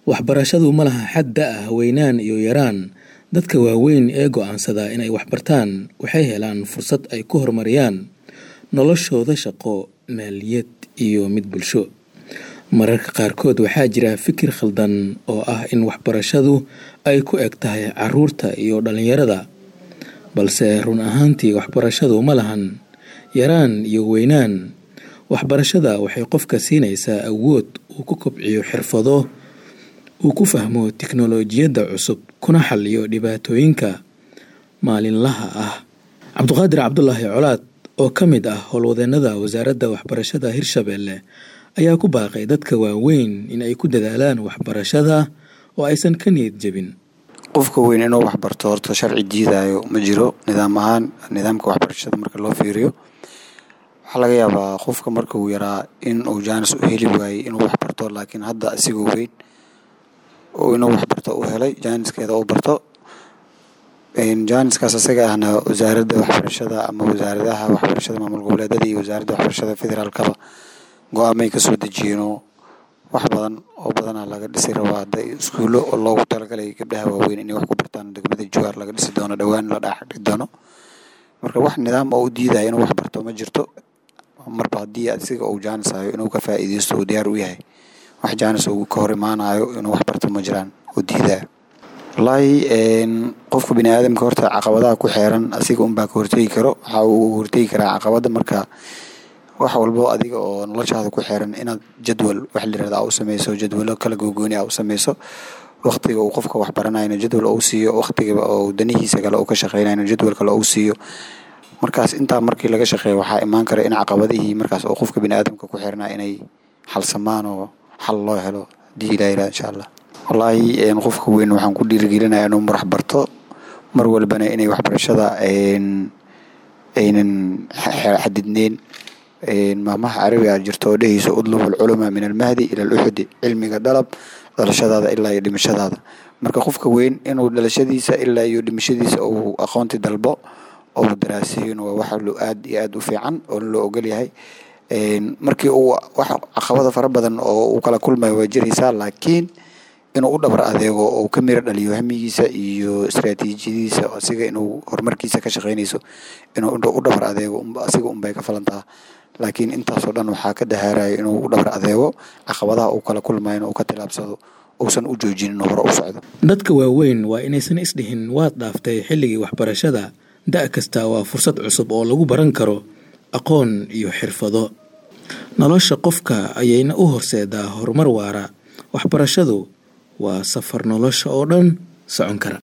waxbarashadu ma laha xad da ah weynaan iyo yaraan dadka waaweyn ee go'aansada inay waxbartaan waxay helaan fursad ay ku horumariyaan noloshooda shaqo maaliyad iyo mid bulsho mararka qaarkood waxaa jira fikir khaldan oo ah in waxbarashadu ay ku eg tahay caruurta iyo dhallinyarada balse run ahaantii waxbarashadu ma lahan yaraan iyo weynaan waxbarashada waxay qofka siinaysaa awood uu ku kobciyo xirfado uu ku fahmo tiknolojiyadda cusub kuna xaliyo dhibaatooyinka maalinlaha ah cabduqaadir cabdulaahi colaad oo ka mid ah howlwadeenada wasaaradda waxbarashada hirshabeelle ayaa ku baaqay dadka waaweyn in ay ku dadaalaan waxbarashada oo aysan ka niyad jebin qofka weyn inuu waxbarto horta sharci diidayo ma jiro nidaam ahaan nidaamka waxbarashada marka loo fiiriyo waxaa laga yaabaa qofka marka uu yaraa in uu jaanis u heli waayey inuu waxbarto laakiin hadda asigoo weyn oo inuu waxbarto u helay jaaniskeeda u barto jaaniskaas asaga ahna wasaaradda waxbarashada ama wasaaradaha waxbarashada maamul goboleedada iyo wasaaradda waxbarashada federaalkaba go-aamay kasoo dejiyeenoo wax badan oo badanaa laga dhisi rabaa hadda iskuullo oo loogu talagalay gabdhaha waaweyn inay wax ku bartaan degmada jawaar laga dhisi doono dhowaan la dhaaxdhigi doono marka wax nidaam oo u diidaya inuu wax barto ma jirto marba haddii asiga uu jaanis hayo inuu ka faa'iideysto uu diyaar u yahay wax jaanis uu ka hor imaanayo inuu wax barto ma jiraan oo diidaya wallaahi qofka bini aadamka horta caqabadaha ku xeeran asiga unbaa ka hortegi karo waxa uu hortegi karaa caqabada marka wax walbo adiga oo noloshaada ku xeeran inaad jadwal wax layirahda u sameyso jadwalo kala gogooni a u sameyso waqtiga uu qofka wax baranayna jadwal ou siiyo waqtigaba oo danihiisa kale uu ka shaqeynayna jadwal kale ou siiyo markaas intaa markii laga shaqeeyo waxaa imaan kara in caqabadihii markaas oo qofka bini aadamka ku xeernaa inay xalsamaan oo xal loo helo hadii ilaa yirahda insha allah wallaahi qofka weyn waxaan ku dhiirigelinayaa inuu marax barto mar walbana inay waxbarashada aynan xadidneyn maamaha carabiga jirto oo dhehayso udlub alculamaa min almahdi ila aluxudi cilmiga dhalab dhalashadaada ilaa iyo dhimashadaada marka qofka weyn inuu dhalashadiisa ilaa iyo dhimashadiisa uu aqoonti dalbo oo daraaseeyon waa wax aad iyo aad u fiican oo loo ogol yahay markii uu wax caqabada fara badan oo uu kala kulmayo waa jiraysaa laakiin inuu u dhabar adeego oo ka miro dhaliyo hamigiisa iyo istraatiijiyadiisa asiga inuu horumarkiisa ka shaqeynayso inuu u dhabar adeego asiga unbay ka falantaa laakiin intaasoo dhan waxaa ka dahaarayo inuu u dhabar adeego caqabadaha uu kala kulmayo in uu ka tilaabsado uusan u joojinin hore u socdo dadka waaweyn waa inaysan isdhihin waad dhaaftay xilligii waxbarashada da' kasta waa fursad cusub oo lagu baran karo aqoon iyo xirfado nolosha qofka ayayna u horseedaa horumar waara waxbarashadu waa safar nolosha oo dhan socon kara